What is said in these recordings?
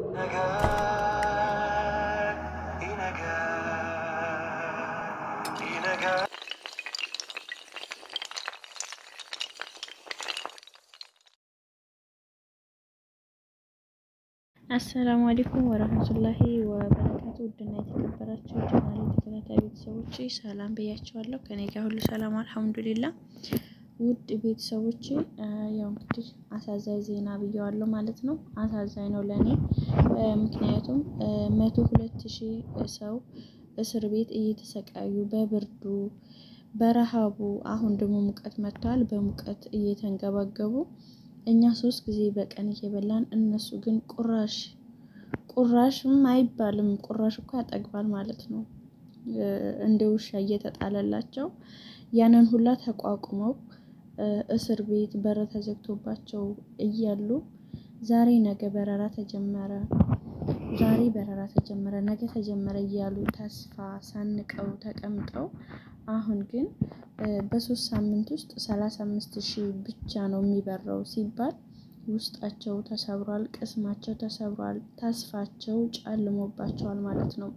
አሰላሙ አለይኩም ወረህመቱላሂ ወበረካቱ። ውድና የተከበራችሁ ቻናሌ ተከታታይ ቤተሰቦች ሰላም ብያቸዋለሁ። ከኔ ጋር ሁሉ ሰላም አልሐምዱሊላ። ውድ ቤተሰቦች ያው እንግዲህ አሳዛኝ ዜና ብየዋለሁ ማለት ነው። አሳዛኝ ነው ለእኔ ምክንያቱም መቶ ሁለት ሺህ ሰው እስር ቤት እየተሰቃዩ በብርዱ በረሃቡ አሁን ደግሞ ሙቀት መጥተዋል። በሙቀት እየተንገባገቡ እኛ ሶስት ጊዜ በቀን እየበላን እነሱ ግን ቁራሽ ቁራሽም አይባልም ቁራሽ እኮ ያጠግባል ማለት ነው። እንደ ውሻ እየተጣለላቸው ያንን ሁላ ተቋቁመው እስር ቤት በር ተዘግቶባቸው እያሉ ዛሬ ነገ በረራ ተጀመረ፣ ዛሬ በረራ ተጀመረ፣ ነገ ተጀመረ እያሉ ተስፋ ሰንቀው ተቀምጠው አሁን ግን በሶስት ሳምንት ውስጥ ሰላሳ አምስት ሺህ ብቻ ነው የሚበረው ሲባል ውስጣቸው ተሰብሯል፣ ቅስማቸው ተሰብሯል፣ ተስፋቸው ጨልሞባቸዋል ማለት ነው።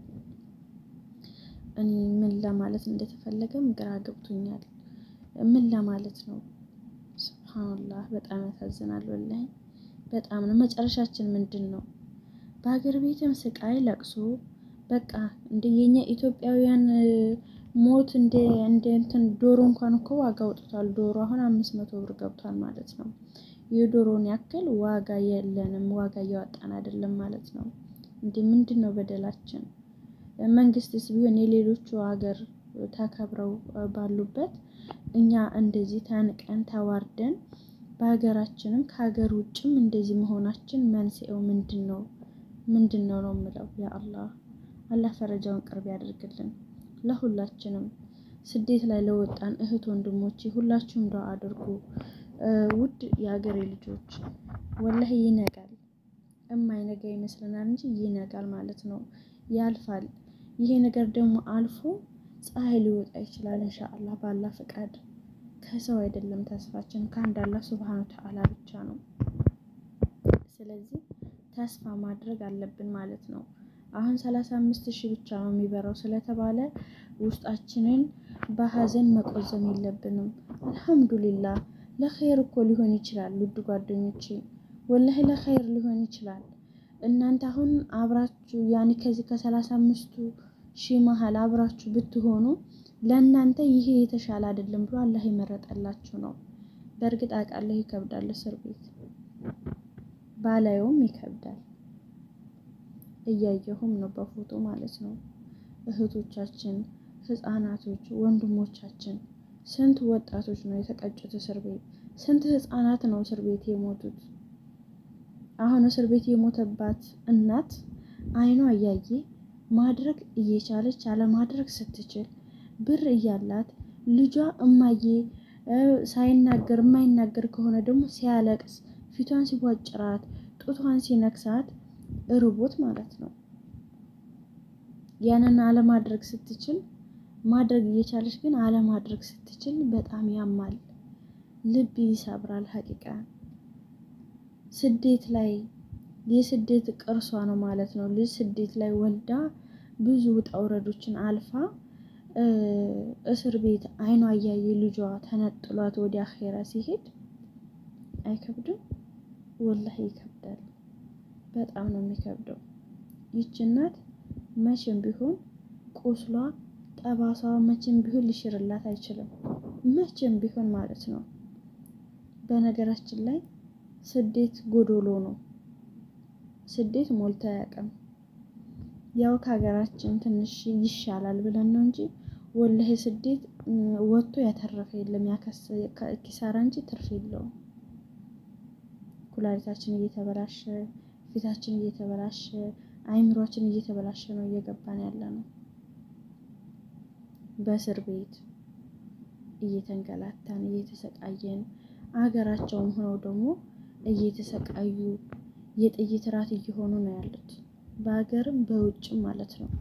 እኔ ምን ለማለት እንደተፈለገም ግራ ገብቶኛል። ምን ለማለት ነው? ስብሓንላህ በጣም ያሳዝናል። ወላሂ በጣም ነው። መጨረሻችን ምንድን ነው? በሀገር ቤትም ስቃይ ለቅሶ በቃ እንደ የኛ ኢትዮጵያውያን ሞት እንደ እንደ እንትን ዶሮ እንኳን እኮ ዋጋ አውጥቷል። ዶሮ አሁን አምስት መቶ ብር ገብቷል ማለት ነው። የዶሮን ያክል ዋጋ የለንም፣ ዋጋ እያወጣን አይደለም ማለት ነው። እንደ ምንድን ነው በደላችን? መንግስትስ ቢሆን የሌሎቹ ሀገር ተከብረው ባሉበት እኛ እንደዚህ ተንቀን ተዋርደን በሀገራችንም ከሀገር ውጭም እንደዚህ መሆናችን መንስኤው ምንድን ነው? ምንድን ነው ነው የምለው ያ አላህ አላህ ፈረጃውን ቅርብ ያደርግልን ለሁላችንም ስደት ላይ ለወጣን እህት ወንድሞቼ ሁላችሁም ዱዓ አድርጉ። ውድ የሀገሬ ልጆች ወላሂ ይነጋል፣ እማይነጋ ይመስለናል እንጂ ይነጋል ማለት ነው። ያልፋል። ይሄ ነገር ደግሞ አልፎ ፀሐይ ሊወጣ ይችላል ኢንሻአላህ ባላ ፈቃድ። ከሰው አይደለም ተስፋችን ከአንድ አላህ ሱብሃነሁ ወተዓላ ብቻ ነው። ስለዚህ ተስፋ ማድረግ አለብን ማለት ነው። አሁን ሰላሳ አምስት ሺህ ብቻ ነው የሚበራው ስለተባለ ውስጣችንን በሀዘን መቆዘም የለብንም። አልሐምዱሊላህ ለኸይር እኮ ሊሆን ይችላል። ውድ ጓደኞቼ ወላሂ ለኸይር ሊሆን ይችላል። እናንተ አሁን አብራችሁ ያኔ ከዚህ ከሰላሳ አምስቱ ሺህ መሀል አብራችሁ ብትሆኑ ለእናንተ ይሄ የተሻለ አይደለም ብሎ አላህ የመረጠላችሁ ነው። በእርግጥ አውቃለሁ ይከብዳል፣ እስር ቤት ባላየውም ይከብዳል። እያየሁም ነው በፎቶ ማለት ነው። እህቶቻችን፣ ህፃናቶች፣ ወንድሞቻችን ስንት ወጣቶች ነው የተቀጩት እስር ቤት? ስንት ህፃናት ነው እስር ቤት የሞቱት? አሁን እስር ቤት የሞተባት እናት አይኗ እያየ ማድረግ እየቻለች አለማድረግ ስትችል ብር እያላት ልጇ እማዬ ሳይናገር የማይናገር ከሆነ ደግሞ ሲያለቅስ ፊቷን ሲቧጭራት ጡቷን ሲነክሳት እርቦት ማለት ነው። ያንን አለማድረግ ስትችል ማድረግ እየቻለች ግን አለማድረግ ስትችል በጣም ያማል፣ ልብ ይሰብራል። ሀቂቃ ስደት ላይ የስደት ቅርሷ ነው ማለት ነው። ልጅ ስደት ላይ ወልዳ ብዙ ውጣ ውረዶችን አልፋ እስር ቤት አይኗ እያየ ልጇ ተነጥሏት ወደ አኼራ ሲሄድ አይከብድም? ወላሂ ይከብዳል። በጣም ነው የሚከብደው። ይች እናት መቼም ቢሆን ቁስሏ ጠባሷ መቼም ቢሆን ሊሽርላት አይችልም። መቼም ቢሆን ማለት ነው። በነገራችን ላይ ስደት ጎዶሎ ነው። ስደት ሞልቶ አያውቅም። ያው ከሀገራችን ትንሽ ይሻላል ብለን ነው እንጂ ወላሂ ስደት ወጥቶ ያተረፈ የለም። ኪሳራ እንጂ ትርፍ የለውም። ኩላሊታችን እየተበላሸ ፊታችን እየተበላሸ አይምሯችን እየተበላሸ ነው እየገባን ያለ ነው። በእስር ቤት እየተንገላታን እየተሰቃየን አገራቸውም ሆነው ደግሞ እየተሰቃዩ የጥይት ራት እየሆኑ ነው ያሉት በሀገርም በውጭም ማለት ነው።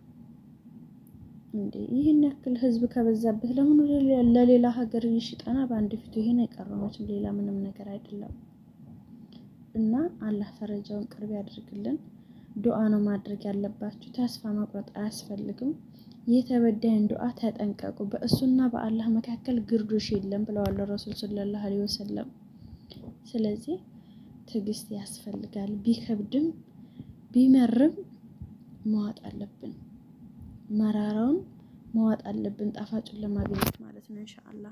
እንዴ ይህን ያክል ህዝብ ከበዛበት ለምን ለሌላ ሀገር ይሽጠና በአንድ ፊቱ ይሄን የቀረመችም ሌላ ምንም ነገር አይደለም። እና አላህ ፈረጃውን ቅርብ ያድርግልን። ዱዓ ነው ማድረግ ያለባችሁ። ተስፋ መቁረጥ አያስፈልግም። የተበዳይን ዱዓ ተጠንቀቁ። በእሱና በአላህ መካከል ግርዶሽ የለም ብለዋል ረሱል ሰለላሁ ዐለይሂ ወሰለም። ስለዚህ ትዕግስት ያስፈልጋል። ቢከብድም ቢመርም መዋጥ አለብን። መራራውን መዋጥ አለብን፣ ጣፋጩን ለማግኘት ማለት ነው። ኢንሻአላህ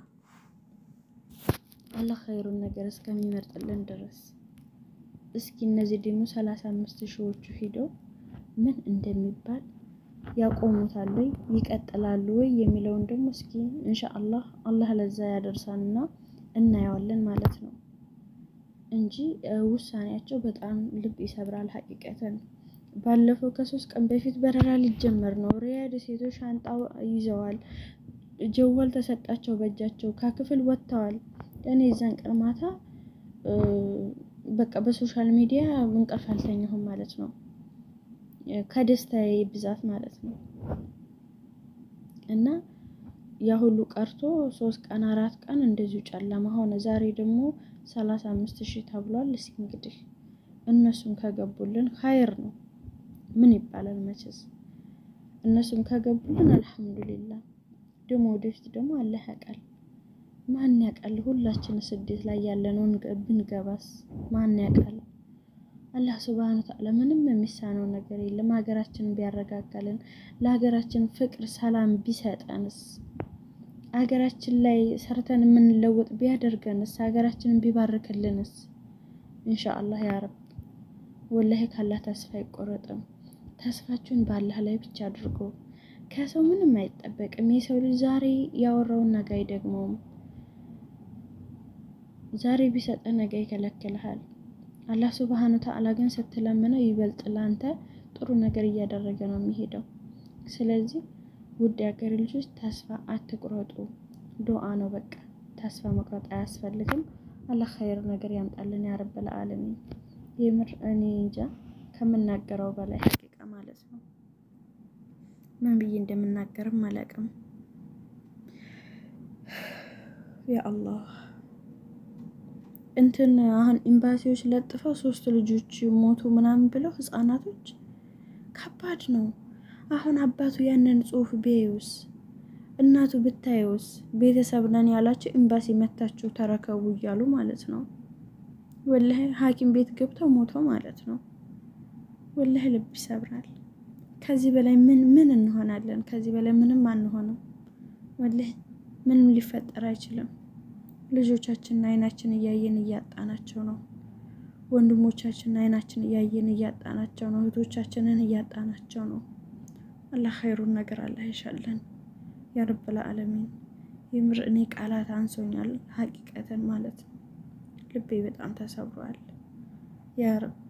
አላህ ኸይሩን ነገር እስከሚመርጥልን ድረስ እስኪ እነዚህ ደግሞ ሰላሳ አምስት ሺዎቹ ሂደው ምን እንደሚባል ያቆሙታል ወይ ይቀጥላሉ ወይ የሚለውን ደግሞ እስኪ ኢንሻአላህ አላህ ለዛ ያደርሳንና እናየዋለን ማለት ነው እንጂ ውሳኔያቸው በጣም ልብ ይሰብራል። ሀቂቀተን ባለፈው ከሶስት ቀን በፊት በረራ ሊጀመር ነው። ሪያድ ሴቶች ሻንጣ ይዘዋል። ጀዋል ተሰጣቸው በእጃቸው ከክፍል ወጥተዋል። እኔ የዛን ቀን ማታ በቃ በሶሻል ሚዲያ እንቅልፍ አልተኛሁም ማለት ነው። ከደስታዬ ብዛት ማለት ነው። እና ያ ሁሉ ቀርቶ ሶስት ቀን አራት ቀን እንደዚሁ ጨለማ ሆነ። ዛሬ ደግሞ ሰላሳ አምስት ሺህ ተብሏል። እስኪ እንግዲህ እነሱም ከገቡልን ኸይር ነው። ምን ይባላል መቼስ እነሱም ከገቡልን አልሐምዱሊላህ። ደግሞ ወደፊት ደግሞ አላህ ያውቃል። ማን ያውቃል? ሁላችን ስደት ላይ ያለነውን ብንገባስ ማን ያውቃል? አላህ ሱብሃነ ወተዓላ ምንም የሚሳነው ነገር የለም። ሀገራችንን ቢያረጋጋልን፣ ለሀገራችን ፍቅር ሰላም ቢሰጠንስ፣ ሀገራችን ላይ ሰርተን የምንለወጥ ቢያደርገንስ፣ ሀገራችንን ቢባርክልንስ፣ ኢንሻአላህ ያ ረብ ወላሂ ካላህ ተስፋ አይቆረጥም። ተስፋችሁን በአላህ ላይ ብቻ አድርጎ ከሰው ምንም አይጠበቅም። የሰው ልጅ ዛሬ ያወራውን ነገ አይደግመውም። ዛሬ ቢሰጠ ነገ ይከለክልሃል። አላህ ሱብሃነ ወተዓላ ግን ስትለምነው ይበልጥ ላንተ ጥሩ ነገር እያደረገ ነው የሚሄደው። ስለዚህ ውድ የሀገር ልጆች ተስፋ አትቁረጡ። ዱዓ ነው በቃ ተስፋ መቁረጥ አያስፈልግም። አላህ ኸይር ነገር ያምጣልን ያ ረበል ዓለሚን። የምር እኔ እንጃ ከምናገረው በላይ ሀቂቃ ማለት ነው። ምን ብዬ እንደምናገርም አላውቅም። ያ አላህ እንትን አሁን ኤምባሲዎች ለጥፈው ሶስት ልጆች ሞቱ ምናምን ብለው ህጻናቶች፣ ከባድ ነው። አሁን አባቱ ያንን ጽሁፍ ቢያዩስ እናቱ ብታየውስ ቤተሰብ ነን ያላቸው ኤምባሲ መታችሁ ተረከቡ እያሉ ማለት ነው። ወላሂ ሐኪም ቤት ገብተው ሞተው ማለት ነው። ወላሂ ልብ ይሰብራል። ከዚህ በላይ ምን ምን እንሆናለን? ከዚህ በላይ ምንም አንሆንም። ወላሂ ምንም ሊፈጠር አይችልም። ልጆቻችንን አይናችን እያየን እያጣናቸው ነው። ወንድሞቻችንን አይናችን እያየን እያጣናቸው ነው። እህቶቻችንን እያጣናቸው ነው። አላህ ኸይሩን ነገር አላህ ይሻለን ያ ረብል ዓለሚን። የምር እኔ ቃላት አንሶኛል ሀቂቀትን ማለት ነው። ልቤ በጣም ተሰብሯል ያ ረብ